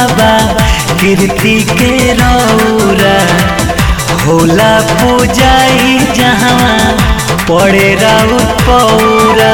बाबा कीर्ति के रौरा होला पूजाई जहाँ पड़े राउत पौरा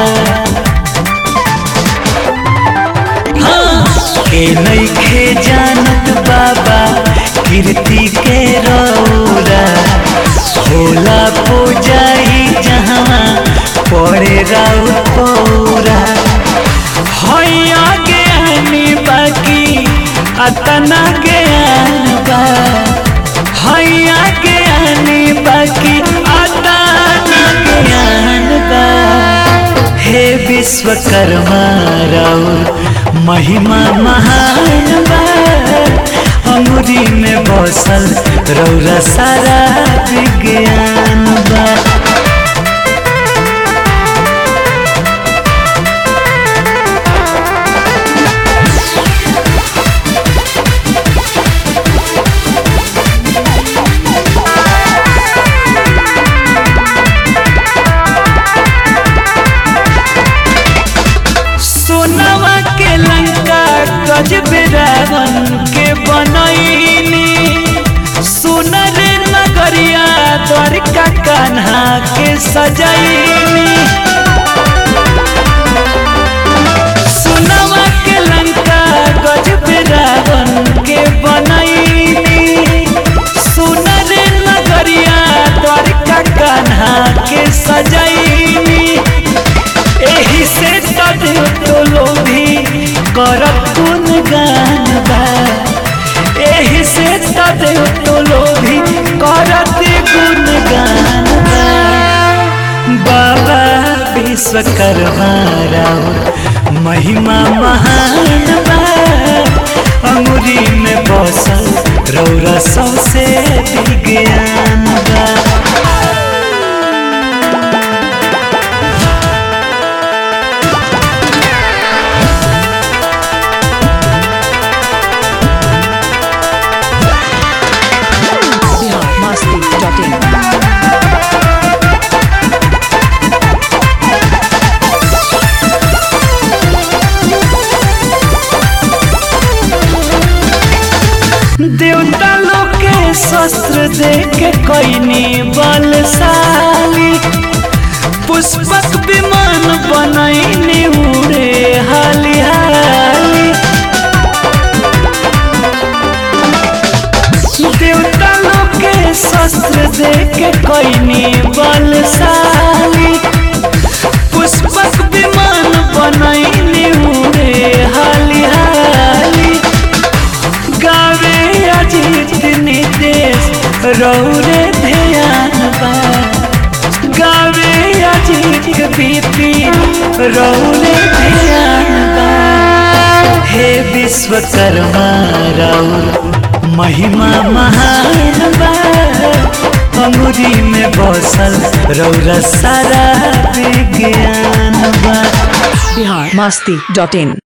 हाँ, के नइखे जानत बाबा कीर्ति के रौरा होला पूजाई जहाँ पड़े राउत पौरा हैया ज्ञानी बाकी अतना ज्ञान बा हैया ज्ञानी बाकी अतना ज्ञान बा हे विश्वकर्मा राउर महिमा महान बा अमरी में बसल रौरा सारा विज्ञान बा सोनवा के लंका गजब रावण के बनैनी सुनर नगरिया द्वारिका कान्हा के सजैनी सोनवा के लंका गजब रावण के बनैनी सुनर नगरिया द्वारिका कान्हा के सजैनी एही से तदेव तो लोभी करत गुण गान बा एही से तदेव तो लोभी करत गुण गान बा बाबा विश्वकर्मा राव महिमा महान बा अंगुरी में बसल रौरा सबसे विज्ञान बा biharmasti.in देवता लोग के शस्त्र दे के कैनी बलशाली पुष्पक विमान बनैनी उड़े हाली हाली देवता लोग के शस्त्र दे के कैनी बलशाली पुष्पक विमान बनैनी उड़े हाली हाली गावे अजीत निदेश रौरे ध्यान बा गावे अजीत बीपी रौरे ध्यान बा हे विश्वकर्मा रौर महिमा महान बा अंगुरी में बसल रौरा सारा विज्ञान बा biharmasti.in